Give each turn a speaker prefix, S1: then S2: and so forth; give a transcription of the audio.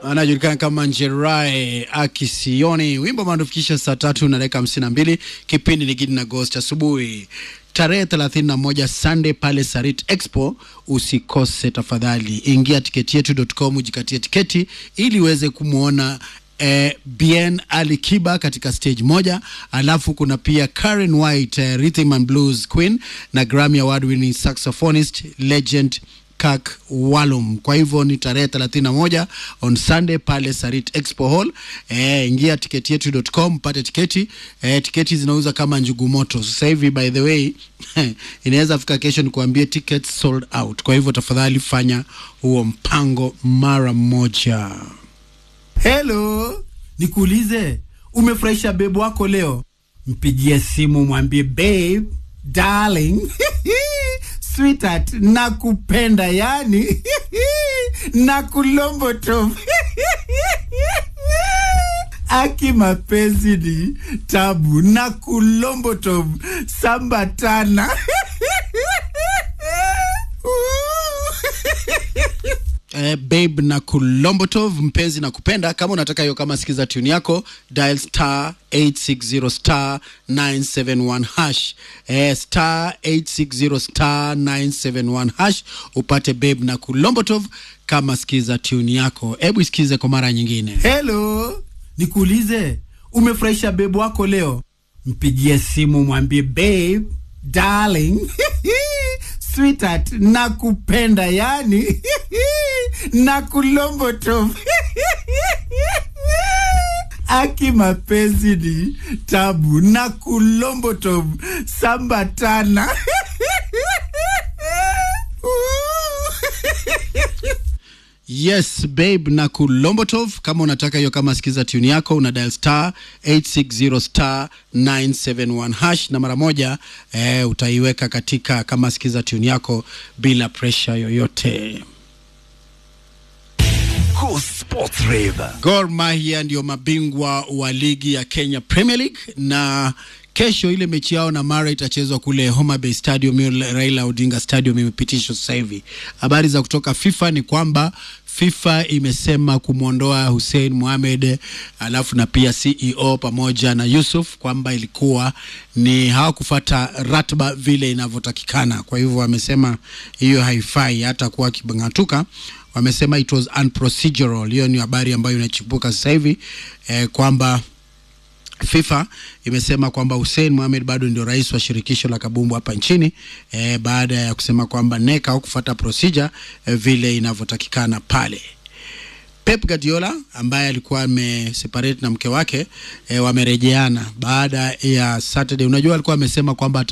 S1: anajulikana kama Njerai Akisioni. Wimbo maandufikisha saa tatu na dakika hamsini na mbili. Kipindi ni Gidi na Ghost asubuhi tarehe 31 Sunday pale Sarit Expo. Usikose tafadhali, ingia tiketi yetu.com ujikatie tiketi ili uweze kumwona eh, Bien Ali Kiba katika stage moja, alafu kuna pia Karen White eh, Rhythm and Blues Queen na Grammy Award winning saxophonist legend Kak Walum. Kwa hivyo ni tarehe 31 on Sunday pale Sarit Expo Hall. Eh, ingia tiketi yetu.com pate tiketi. Eh, tiketi zinauza kama njugu moto. Sasa hivi by the way inaweza fika kesho nikuambie tickets sold out. Kwa hivyo tafadhali fanya huo mpango mara moja.
S2: Hello, nikuulize, umefurahisha bebu wako leo? Mpigie simu mwambie babe, darling, sweetheart, nakupenda yani nakulomboto aki mapenzi ni tabu na kulomboto sambatana
S1: Eh, babe na kulombotov mpenzi na kupenda. Kama unataka hiyo, kama sikiza tune yako, dial star 860 star 971 hash eh, star 860 star 971 hash upate babe na kulombotov kama sikiza tune yako. Hebu isikize kwa mara nyingine.
S2: Hello, nikuulize, umefurahisha bebu wako leo? Mpigie simu mwambie babe, darling, sweetheart, nakupenda yani nakulomboto aki mapenzi ni tabu na kulomboto sambatana
S1: Yes babe na kulombotov. Kama unataka hiyo, kama sikiza tune yako, una dial star 860 star 971 hash na mara moja eh, utaiweka katika kama sikiza tune yako bila pressure yoyote.
S3: Cool Sports Rave.
S1: Gor Mahia ndio mabingwa wa ligi ya Kenya Premier League na kesho ile mechi yao na Mara itachezwa kule Homa Bay Stadium, hiyo Raila Odinga Stadium imepitishwa sasa hivi. Habari za kutoka FIFA ni kwamba FIFA imesema kumwondoa Hussein Mohamed alafu na pia CEO pamoja na Yusuf kwamba ilikuwa ni hawakufata ratiba vile inavyotakikana. Kwa hivyo wamesema hiyo haifai hata kuwa kibangatuka wamesema it was unprocedural. Hiyo ni habari ambayo inachipuka sasa hivi eh, kwamba FIFA imesema kwamba Hussein Mohamed bado ndio rais wa shirikisho la kabumbu hapa nchini eh, baada ya kusema kwamba NEC hawakufuata procedure eh, vile inavyotakikana pale. Pep Guardiola ambaye alikuwa ameseparate na mke wake eh, wamerejeana baada ya Saturday. Unajua alikuwa amesema kwamba